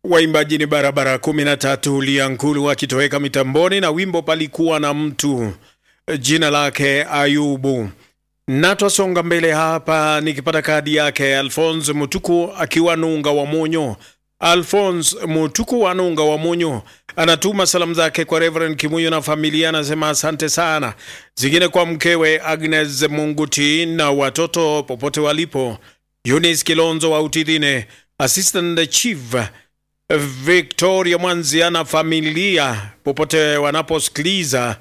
Waimbaji ni barabara kumi na tatu Liankulu wakitoweka mitamboni na wimbo palikuwa na mtu jina lake Ayubu. Na twasonga mbele hapa nikipata kadi yake Alphonse Mutuku akiwa Nunga wa Monyo. Alphonse Mutuku wa Nunga wa Monyo anatuma salamu zake kwa Reverend Kimuyo na familia, anasema asante sana, zingine kwa mkewe Agnes Munguti na watoto popote walipo, Eunice Kilonzo wa Utidhine, Assistant Chief Victoria Mwanzia na familia popote wanaposikiliza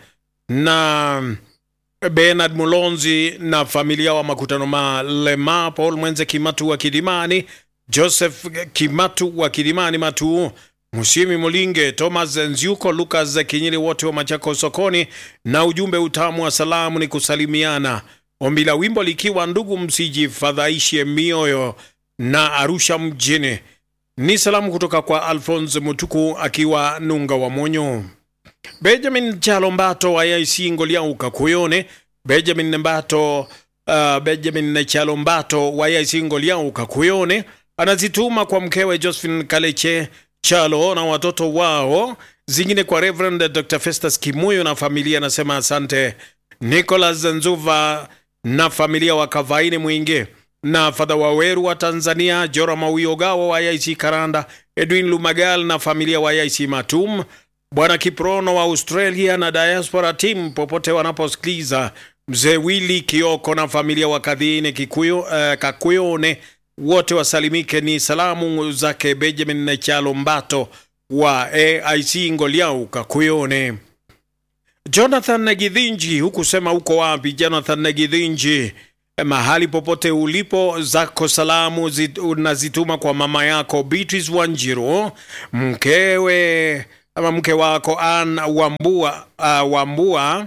na Bernard Mulonzi na familia wa makutano malema, Paul Mwenze Kimatu wa Kidimani, Joseph Kimatu wa Kidimani Matu, Musimi Mulinge, Thomas Nziuko, Lucas Kinyiri, wote wa Machako sokoni, na ujumbe utamu wa salamu ni kusalimiana. Ombi la wimbo likiwa ndugu, msijifadhaishe mioyo na Arusha mjini. Ni salamu kutoka kwa Alphonse Mutuku akiwa Nunga wa Monyo. Benjamin Chalombato wa AIC Ngoliauka Kuyone. Benjamin Mbato, uh, Benjamin Chalombato wa AIC Ngoliauka Kuyone anazituma kwa mkewe Josephine Kaleche Chalo na watoto wao, zingine kwa Reverend Dr. Festus Kimuyo na familia, anasema asante. Nicholas Nzuva na familia wa Kavaini Mwingi na Fadha Waweru wa Tanzania, Jora Mawiogawa wa AIC Karanda, Edwin Lumagal na familia wa AIC Matum, Bwana Kiprono wa Australia na diaspora team popote wanaposikiliza, Mzee Willy Kioko na familia wa Kadhine Kikuyo, uh, Kakuyone wote wasalimike. Ni salamu zake Benjamin Chalo Mbato wa AIC Ngoliau Kakuyone. Jonathan Gidhinji, hukusema uko wapi Jonathan Gidhinji? Mahali popote ulipo, zako salamu zit, unazituma kwa mama yako Beatrice Wanjiro, mkewe ama mke wako Ann Wambua, uh, Wambua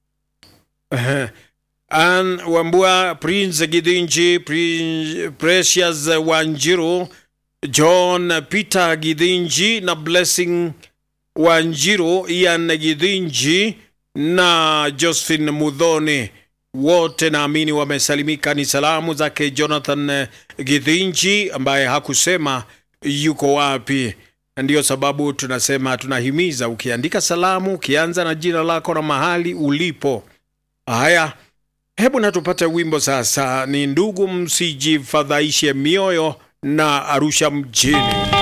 Ann Wambua, Prince Gidhinji, Prince Precious Wanjiro, John Peter Gidhinji na Blessing Wanjiro, Ian Gidhinji na Josephine Mudhoni wote naamini wamesalimika. Ni salamu zake Jonathan Githinji ambaye hakusema yuko wapi. Ndiyo sababu tunasema tunahimiza, ukiandika salamu ukianza na jina lako na mahali ulipo. Haya, hebu natupate wimbo sasa. Ni ndugu, msijifadhaishe mioyo na Arusha mjini.